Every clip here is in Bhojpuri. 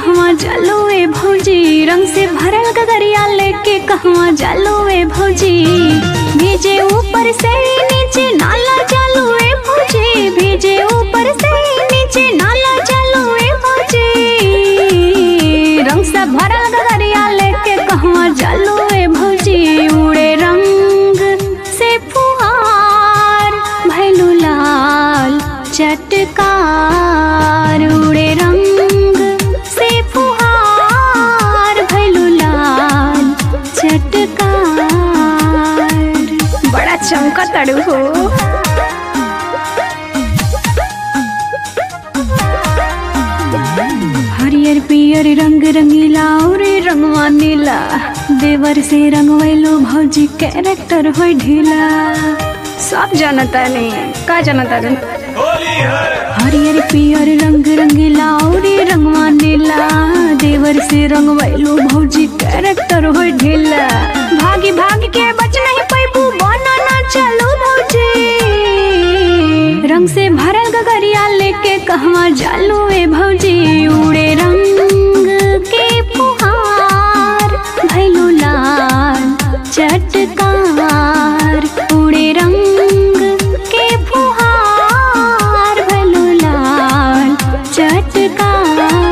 कहवा जालो ए भौजी रंग से भरल गगरिया लेके कहवा जालो ए भौजी भेजे ऊपर से नीचे नाला चालू ए भौजी भेजे ऊपर से नीचे नाला चालू ए भौजी रंग से भरल गगरिया लेके कहवा जालो ए भौजी उड़े रंग से फुहार भैलू लाल चटकार उड़े रंग से फुहार भैलू लाल चटकार बड़ा चमका तड़ू हो हरियर पियर रंग रंगीला और रंगवा नीला देवर से रंगवैलो भौजी कैरेक्टर हो ढीला सब जानता नहीं का जानता नहीं हरियर पियर रंग रंगीला और रंगवा नीला देवर से रंगवैलो भौजी कैरेक्टर हो ढीला भागी भागी के बच नहीं पैबू बना ना चलो भौजी रंग से भरल गगरिया लेके कहवा जालू ए भौजी उड़े रंग के फुहार भैलू लाल चटकार उड़े रंग के फुहार भैलू लाल चटकार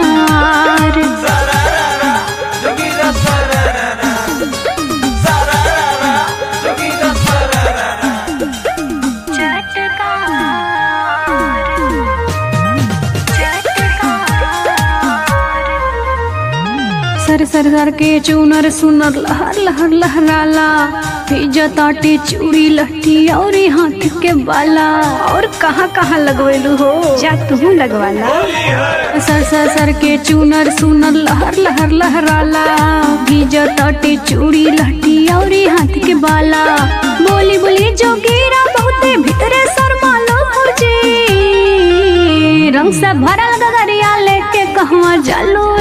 सर सर सर के चूनर सुनर लहर लहर लहराला ताटे चूड़ी लहठी और हाथ के बाला और कहाँ कहाँ लगवेलू हो जा तू लगवाला सर सर सर के चूनर सुनर लहर लहर लहराला ताटे चूड़ी लहठी और हाथ के बाला बोली बोली जोगीरा बहुते भीतरे शर्मालो भौजी रंग से भरल गगरिया लेके कहवा जालो